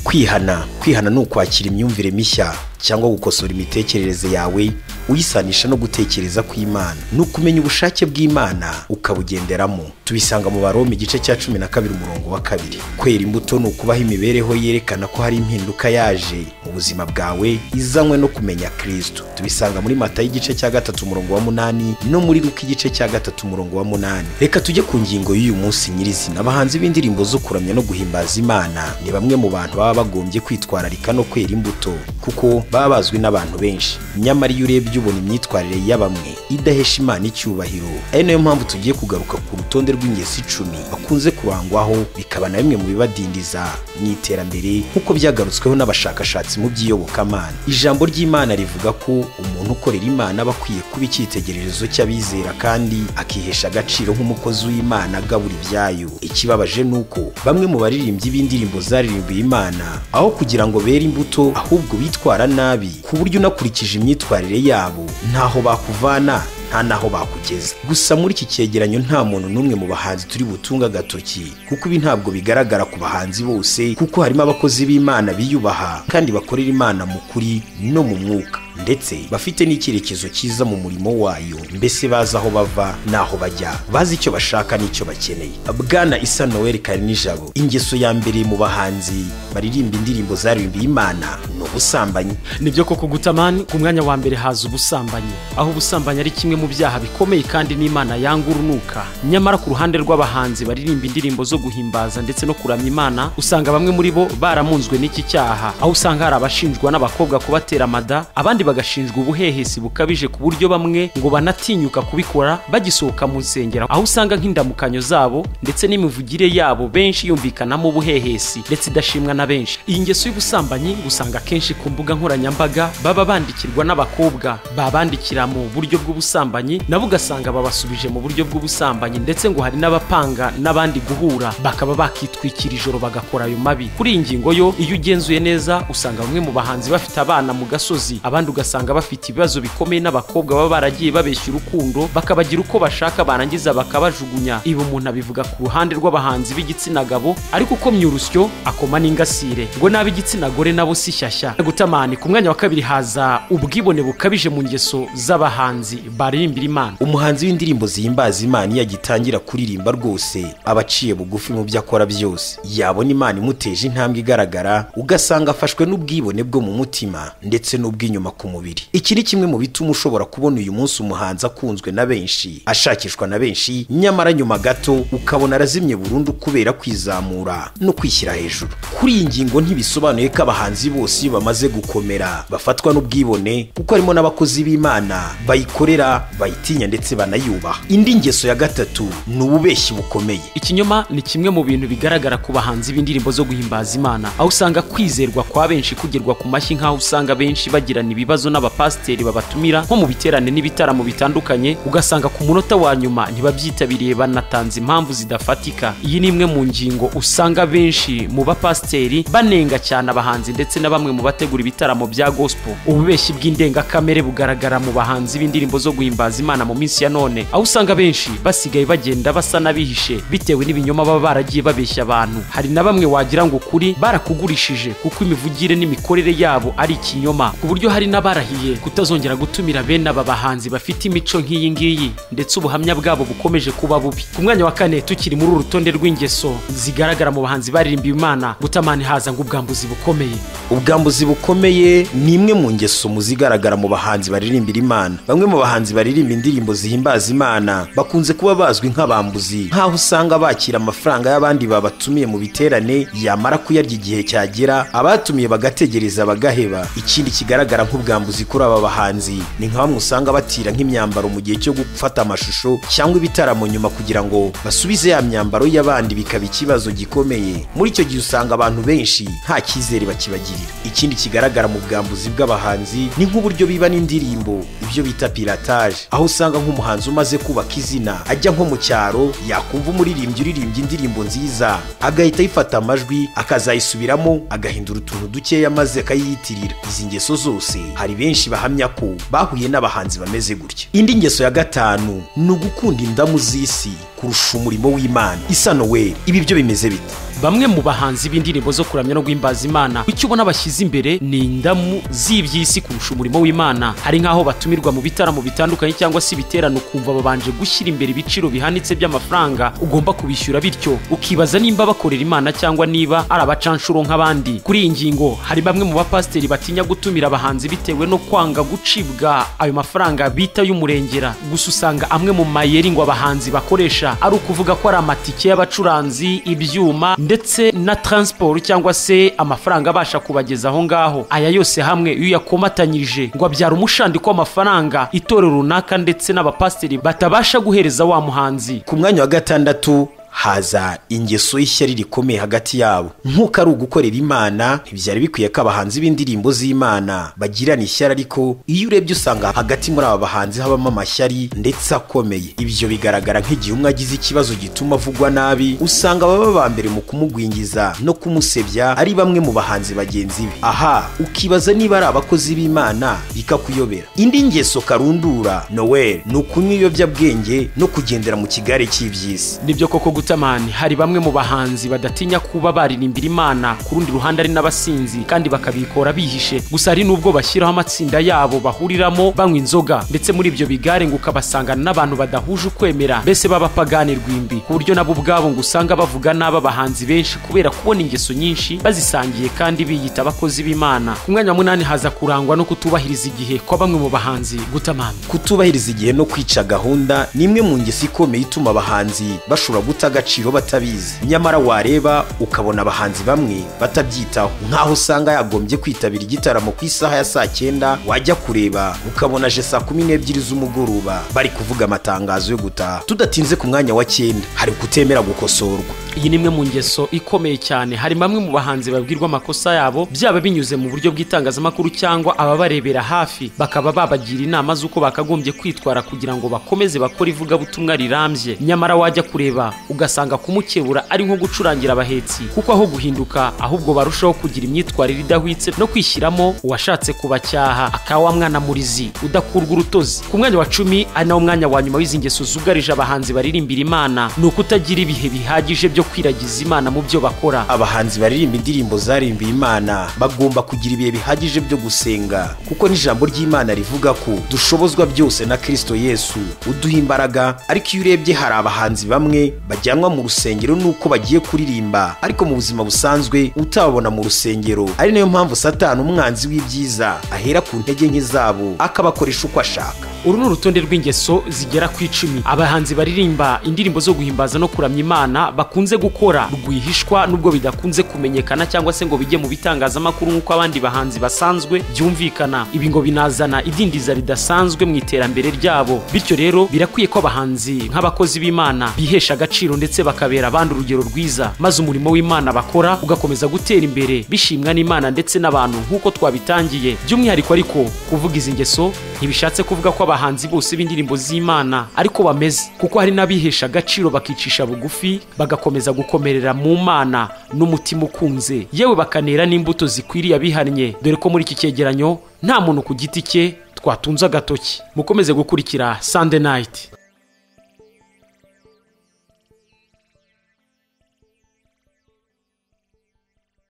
kwihana kwihana ni ukwakira imyumvire mishya cyangwa gukosora imitekerereze yawe uyisanisha no gutekereza kw'imana ni ukumenya ubushake bw'imana ukabugenderamo tubisanga mu baroma igice cya cumi na kabiri umurongo wa kabiri kwera imbuto ni ukubaho imibereho yerekana ko hari impinduka yaje mu buzima bwawe izanywe no kumenya kirisito tubisanga muri mata y'igice cya gatatu umurongo wa munani no muri ruka igice cya gatatu umurongo wa munani reka tujye ku ngingo y'uyu munsi nyirizina abahanzi b'indirimbo zo kuramya no guhimbaza imana ni bamwe mu bantu baba bagombye kwitwararika no kwera imbuto kuko baba bazwi n'abantu benshi nyamara iyo urebye ubona imyitwarire ya bamwe idahesha imana icyubahiro ari nayo mpamvu tugiye kugaruka ku rutonde rw'ingesi icumi bakunze kurangwaho bikaba na bimwe mu bibadindiza mu iterambere nk'uko byagarutsweho n'abashakashatsi mu by'iyobokamana ijambo ry'imana rivuga ko umuntu ukorera imana aba akwiye kuba icyitegererezo cy'abizera kandi akihesha agaciro nk'umukozi w'imana agabura ibyayo ikibabaje ni uko bamwe mu baririmbyi b'indirimbo zaririmbiye imana aho kugira ngo bere imbuto ahubwo bitwara nabi nabi ku buryo unakurikije imyitwarire yabo ntaho bakuvana nta n'aho bakugeza gusa muri iki cyegeranyo nta muntu n'umwe mu bahanzi turi butunga agatoki kuko ibi ntabwo bigaragara ku bahanzi bose kuko harimo abakozi b'imana biyubaha kandi bakorera imana mu kuri no mu mwuka ndetse bafite n'icyerekezo cyiza mu murimo wayo mbese bazi aho bava n'aho bajya bazi icyo bashaka n'icyo bakeneye bwana isa noel nijabo ingeso ya mbere mu bahanzi baririmba indirimbo zaririmbiye imana ni ubusambanyi nibyo koko gutamani ku mwanya wa mbere haza ubusambanyi aho ubusambanyi ari kimwe mu byaha bikomeye kandi n'imana yanga urunuka nyamara ku ruhande rw'abahanzi baririmba indirimbo zo guhimbaza ndetse no kuramya imana usanga bamwe muri bo baramunzwe n'iki cyaha aho usanga hari abashinjwa n'abakobwa kubatera amada abandi bagashinjwa ubuhehesi bukabije ku buryo bamwe ngo banatinyuka kubikora bagisohoka mu nsengero aho usanga nk'indamukanyo zabo ndetse n'imivugire yabo benshi yumvikanamo ubuhehesi ndetse idashimwa na benshi iyi ngeso y'ubusambanyi usanga akenshi ku mbuga nkoranyambaga baba bandikirwa n'abakobwa babandikira mu buryo bw'ubusambanyi nabo ugasanga babasubije mu buryo bw'ubusambanyi ndetse ngo hari n'abapanga n'abandi guhura bakaba bakitwikira ijoro bagakora ayo mabi kuri iyi ngingo yo iyo ugenzuye neza usanga bamwe mu bahanzi bafite abana mu gasozi abandi ugasanga bafite ibibazo bikomeye n'abakobwa baba baragiye babeshya urukundo bakabagira uko bashaka barangiza bakabajugunya ibi umuntu abivuga ku ruhande rw'abahanzi b'igitsina gabo ariko ukomye urusyo akoma n'ingasire ngo n'ab'igitsina gore nabo si shyashya gutamani ku mwanya wa kabiri haza ubwibone bukabije mu ngeso z'abahanzi bari umuhanzi w'indirimbo zihimbaza imana iyo agitangira kuririmba rwose aba aciye bugufi mu byo akora byose yabona imana imuteje intambwe igaragara ugasanga afashwe n'ubwibone bwo mu mutima ndetse n'ubw'inyuma ku mubiri iki ni kimwe mu bituma ushobora kubona uyu munsi umuhanzi akunzwe na benshi ashakishwa na benshi nyamara nyuma gato ukabona arazimye burundu kubera kwizamura no kwishyira hejuru kuri iyi ngingo ntibisobanuye ko abahanzi bose iyo bamaze gukomera bafatwa n'ubwibone kuko harimo n'abakozi b'imana bayikorera bayitinya ndetse banayubaha indi ngeso ya gatatu ni ububeshyi bukomeye ikinyoma ni kimwe mu bintu bigaragara ku bahanzi b'indirimbo zo guhimbaza imana aho usanga kwizerwa kwa benshi kugerwa ku mashyi nk'aho usanga benshi bagirana ibibazo n'abapasiteri babatumira nko mu biterane n'ibitaramo bitandukanye ugasanga ku munota wa nyuma ntibabyitabiriye banatanze impamvu zidafatika iyi ni imwe mu ngingo usanga benshi mu bapasiteri banenga cyane abahanzi ndetse na bamwe mu bategura ibitaramo bya gospel ububeshyi bw'indengakamere bugaragara mu bahanzi b'indirimbo zo guhimbaza imana mu minsi ya none aho usanga benshi basigaye bagenda basa n'abihishe bitewe n'ibinyoma baba baragiye babeshya abantu hari na bamwe wagira ngo ukuri barakugurishije kuko imivugire n'imikorere yabo ari ikinyoma ku buryo hari n'abarahiye kutazongera gutumira bene aba bahanzi bafite imico nk'iyi ngiyi ndetse ubuhamya bwabo bukomeje kuba bubi ku mwanya wa kane tukiri muri uru rutonde rw'ingeso zigaragara mu bahanzi baririmbiye imana gutamani haza ngo ubwambuzi bukomeye ubwambuzi bukomeye ni imwe mu ngeso mu zigaragara mu bahanzi baririmbira imana bamwe mu bahanzi baririmba baririmba indirimbo zihimbaza imana bakunze kuba bazwi nk'abambuzi nk'aho usanga bakira amafaranga y'abandi babatumiye mu biterane yamara kuyarya igihe cyagera abatumiye bagategereza bagaheba ikindi kigaragara nk'ubwambuzi kuri aba bahanzi ni nka bamwe usanga batira nk'imyambaro mu gihe cyo gufata amashusho cyangwa ibitaramo nyuma kugira ngo basubize ya myambaro y'abandi bikaba ikibazo gikomeye muri icyo gihe usanga abantu benshi nta cyizere bakibagirira ikindi kigaragara mu bwambuzi bw'abahanzi ni nk'uburyo biba n'indirimbo ibyo bita pirataje aho usanga nk'umuhanzi umaze kubaka izina ajya nko mu cyaro yakumva umuririmbyi uririmba indirimbo nziza agahita ayifata amajwi akazayisubiramo agahindura utuntu dukeya maze akayiyitirira izi ngeso zose hari benshi bahamya ko bahuye n'abahanzi bameze gutya indi ngeso ya gatanu ni ugukunda indamu z'isi kurusha umurimo w'imana isa noweli ibi byo bimeze bite bamwe mu bahanzi b'indirimbo zo kuramya no guhimbaza imana icyo ubona bashyize imbere ni indamu z'iby'isi kurusha umurimo w'imana hari nk'aho batumirwa mu bitaramo bitandukanye cyangwa se ibiterane ukumva babanje gushyira imbere ibiciro bihanitse by'amafaranga ugomba kubishyura bityo ukibaza nimba bakorera imana cyangwa niba ari abacanshuro nk'abandi kuri iyi ngingo hari bamwe mu bapasiteri batinya gutumira abahanzi bitewe no kwanga gucibwa ayo mafaranga bita y'umurengera gusa usanga amwe mu mayeri ngo abahanzi bakoresha ari ukuvuga ko ari amatike y'abacuranzi ibyuma ndetse na taransiporo cyangwa se amafaranga abasha kubageza aho ngaho aya yose hamwe iyo uyakomatanyije ngo abyara umushandiko w'amafaranga itorero runaka ndetse n'abapasiteri batabasha guhereza wa muhanzi ku mwanya wa gatandatu haza ingeso y'ishyari rikomeye hagati yabo nk'uko ari ugukorera imana ntibyari bikwiye ko abahanzi b'indirimbo z'imana bagirana ishyari ariko iyo urebye usanga hagati muri aba bahanzi habamo amashyari ndetse akomeye ibyo bigaragara nk'igihe umwe agize ikibazo gituma avugwa nabi usanga baba ba mbere mu kumugwingiza no kumusebya ari bamwe mu bahanzi bagenzi be aha ukibaza niba ari abakozi b'imana bikakuyobera indi ngeso karundura noweli ni ukunywa ibiyobyabwenge no kugendera mu kigare cy'iby'isi nibyo koko gutamani hari bamwe mu bahanzi badatinya kuba baririmbira imana ku rundi ruhande ari n'abasinzi kandi bakabikora bihishe gusa hari n'ubwo bashyiraho amatsinda yabo bahuriramo banywa inzoga ndetse muri ibyo bigare ngo ukabasangana n'abantu badahuje ukwemera mbese b'abapagani rwimbi ku buryo nabo ubwabo ngo usanga bavuga nabi abahanzi benshi kubera kubona ingeso nyinshi bazisangiye kandi biyita abakozi b'imana ku mwanya wa munani haza kurangwa no kutubahiriza igihe kwa bamwe mu bahanzi gutamani kutubahiriza igihe no kwica gahunda ni imwe mu ngeso ikomeye ituma abahanzi bashobora guta agaciro batabizi nyamara wareba ukabona abahanzi bamwe batabyitaho nk'aho usanga yagombye kwitabira igitaramo ku isaha ya saa cyenda wajya kureba ukabona aje saa kumi n'ebyiri z'umugoroba bari kuvuga amatangazo yo gutaha tudatinze ku mwanya wa cyenda hari kutemera gukosorwa iyi ni imwe mu ngeso ikomeye cyane hari bamwe mu bahanzi babwirwa amakosa yabo byaba binyuze mu buryo bw'itangazamakuru cyangwa ababarebera hafi bakaba babagira inama z'uko bakagombye kwitwara kugira ngo bakomeze bakore ivugabutumwa rirambye nyamara wajya kureba ugasanga kumukebura ari nko gucurangira abahetsi kuko aho guhinduka ahubwo barushaho kugira imyitwarire idahwitse no kwishyiramo uwashatse kubacyaha akawa mwana murizi udakurwa urutozi ku mwanya wa cumi ari nawo mwanya wa nyuma w'izi ngeso zugarije abahanzi baririmbira imana ni ukutagira ibihe bihagije byo kwiragiza imana mu byo bakora abahanzi baririmba indirimbo zarimbiye imana bagomba kugira ibihe bihagije byo gusenga kuko n'ijambo ry'imana rivuga ko dushobozwa byose na kirisito yesu uduha imbaraga ariko iyo urebye hari abahanzi bamwe bajyanwa mu rusengero nuko bagiye kuririmba ariko mu buzima busanzwe utababona mu rusengero ari nayo mpamvu satani umwanzi w'ibyiza ahera ku ntege nke zabo akabakoresha uko ashaka uru ni urutonde rw'ingeso zigera ku icumi abahanzi baririmba indirimbo zo guhimbaza no kuramya imana bakunze gukora rwihishwa nubwo bidakunze kumenyekana cyangwa se ngo bijye mu bitangazamakuru nk'uko abandi bahanzi basanzwe byumvikana ibi ngo binazana idindiza ridasanzwe mu iterambere ryabo bityo rero birakwiye ko abahanzi nk'abakozi b'imana bihesha agaciro ndetse bakabera abandi urugero rwiza maze umurimo w'imana bakora ugakomeza gutera imbere bishimwa n'imana ndetse n'abantu nk'uko twabitangiye by'umwihariko ariko kuvuga izi ngeso ntibishatse kuvuga ko abahanzi bose b'indirimbo z'imana ariko bameze kuko hari n'abihesha agaciro bakicisha bugufi bagakomeza gukomerera mu mana n'umutima ukunze yewe bakanera n'imbuto zikwiriye abihannye dore ko muri iki cyegeranyo nta muntu ku giti cye twatunze agatoki mukomeze gukurikira sande nayiti